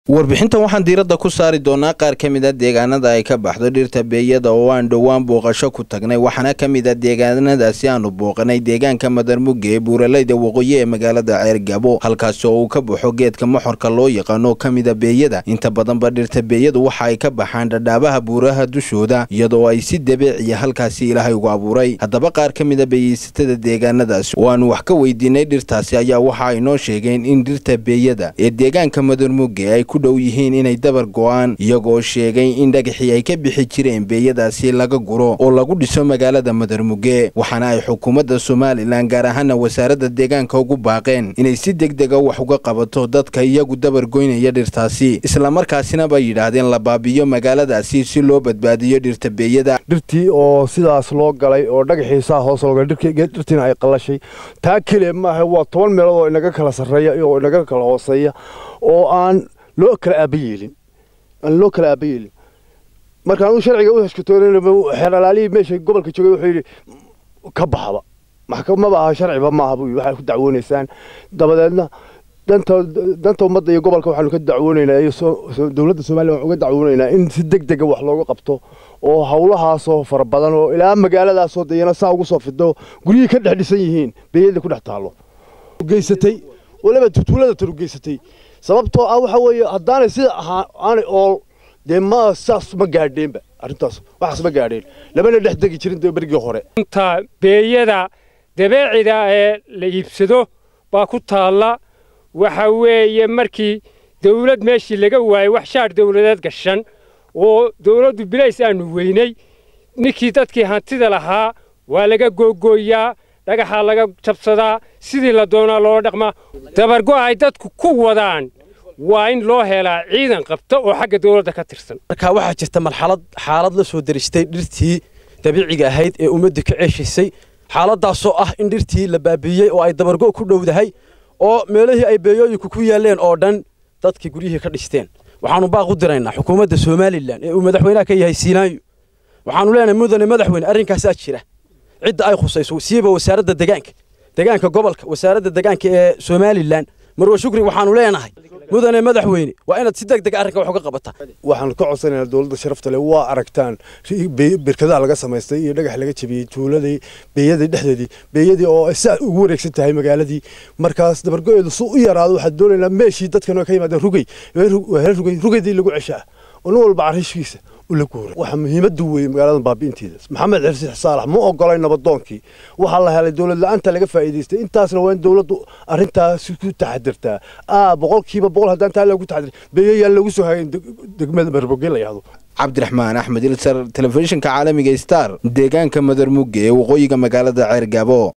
warbixintan waxaan diiradda ku saari doonaa qaar ka mid a deegaanada ay ka baxdo dhirta beeyada oo aan dhowaan booqasho ku tagnay waxaana ka mid a deegaanadaasi aanu booqanay deegaanka madarmuge ee buuralayda waqooyi ee magaalada ceergabo halkaasi oo uu ka baxo geedka moxorka loo yaqaano ka mid a beeyada inta badanba dhirta beeyadu waxa ay ka baxaan dhadhaabaha buuraha dushooda iyadoo ay si dabeeciya halkaasi ilaahay ugu abuuray haddaba qaar ka mid a beeyeysatada deegaanadaasi oo aanu wax ka weydiinay dhirtaasi ayaa waxa ay noo sheegeen in dhirta beeyada ee deegaanka madarmuge ay ku dhow yihiin inay dabar go'aan iyagoo sheegay in dhagaxii ay ka bixi jireen beeyadaasi laga guro oo lagu dhiso magaalada madarmuge waxaana ay xukuumadda somalilan gaar ahaana wasaaradda deegaanka ugu baaqeen inay si degdega wax uga qabato dadka iyagu dabar goynaya dhirtaasi islamarkaasina bay yidhaahdeen la baabiyo magaaladaasi si loo badbaadiyo dhirta beeyada dhirtii oo sidaas loo galay oo dhagaxiisaa hoos loo galay dhirtiina ay qallashay taa keliya maaha waa toban meelood oo inaga kala sarreeya oo inaga kala hooseeya oo aan loo kala aaba yeelin aan loo kala aaba yeelin marka anuu sharciga u heshkatoonayna xeeralaalihii meesha gobolka joogay wuxuu yidhi ka baxaba maxkamaba aha sharciba maaha buu waxay ku dacwoonaysaan dabadeedna danta danta ummadda iyo gobolka waxaanu ka dacwoonaynaa iyo dowladda somaliya waxaan uga dacwoonaynaa in si deg dega wax looga qabto oo hawlahaasoo fara badan oo ilaa magaaladaasoo dayana saa ugu soo fido guryihii ka dhex dhisan yihiin beeyada ku dhex taallo geysatay waliba tutuulada taru geysatay sababtoo ah waxa weeye haddaanay sida ahaa aanay ool dee ma saas ma gaadheenba arrintaas waxaas ma gaadheen lamana dhex degi jirin dee berigii hore inta beeyada dabeecida ee la iibsado baa ku taalla waxa weeye markii dawlad meeshii laga waayey wax shaar dawladeed gashan oo dawladdu bilays aanu weynay ninkii dadkii hantida lahaa waa laga googooyaa dhagaxaa laga jabsadaa sidii la doonaa loola dhaqmaa dabargo ay dadku ku wadaan waa in loo helaa ciidan qabta oo xagga dawladda ka tirsan marka waxaa jirta marxalad xaalad la soo deristay dhirtii dabiiciga ahayd ee ummaddu ka ceeshaysay xaaladdaasoo ah in dhirtii la baabiiyey oo ay dabargo ku dhowdahay oo meelihii ay beeyooyinku ku yaalleen oo dhan dadkii guryihii ka dhisteen waxaannu baaq u diraynaa xukuumadda somalilan ee uu madaxweynaha ka yahay siinaayo waxaannu leenahay mudane madaxweyne arrinkaasaa jira cidda ay khusayso siiba wasaaradda degaanka degaanka gobolka wasaaradda degaanka ee somalilan marwa shukri waxaanu leenahay mudane madaxweyne waa inaad si deg deg arrinka wax uga qabataa waxaanu ka codsanaynaa dowladda sharafta leh waa aragtaan birkadaha laga samaystay iyo dhagax laga jabiyey tuuladii beeyadii dhexdeedii beeyadii oo saa ugu wareegsan tahay magaaladii markaas dabargo-eedu su u yaraado waxaad doonaynaa meeshii dadkan ka yimaadeen rugey rugey rugeydii lagu ceshaa oo nin walba carishkiisa waxa muhiimadu weeye magaalada baabi'inteeda maxamed xirsi saalax ma ogolay nabadoonkii waxaa la helay dowlad la-aanta laga faa'iidaystay intaasna waa in dowladdu arrintaas ku taxadirtaa aa boqolkiiba boqol haddaan taa lagu taxadir beeyayaan lagu soo hagayn degmada marboge la yahdo cabdiraxmaan axmed ilsar telefishinka caalamiga star deegaanka madarmuge ee waqooyiga magaalada ceergabo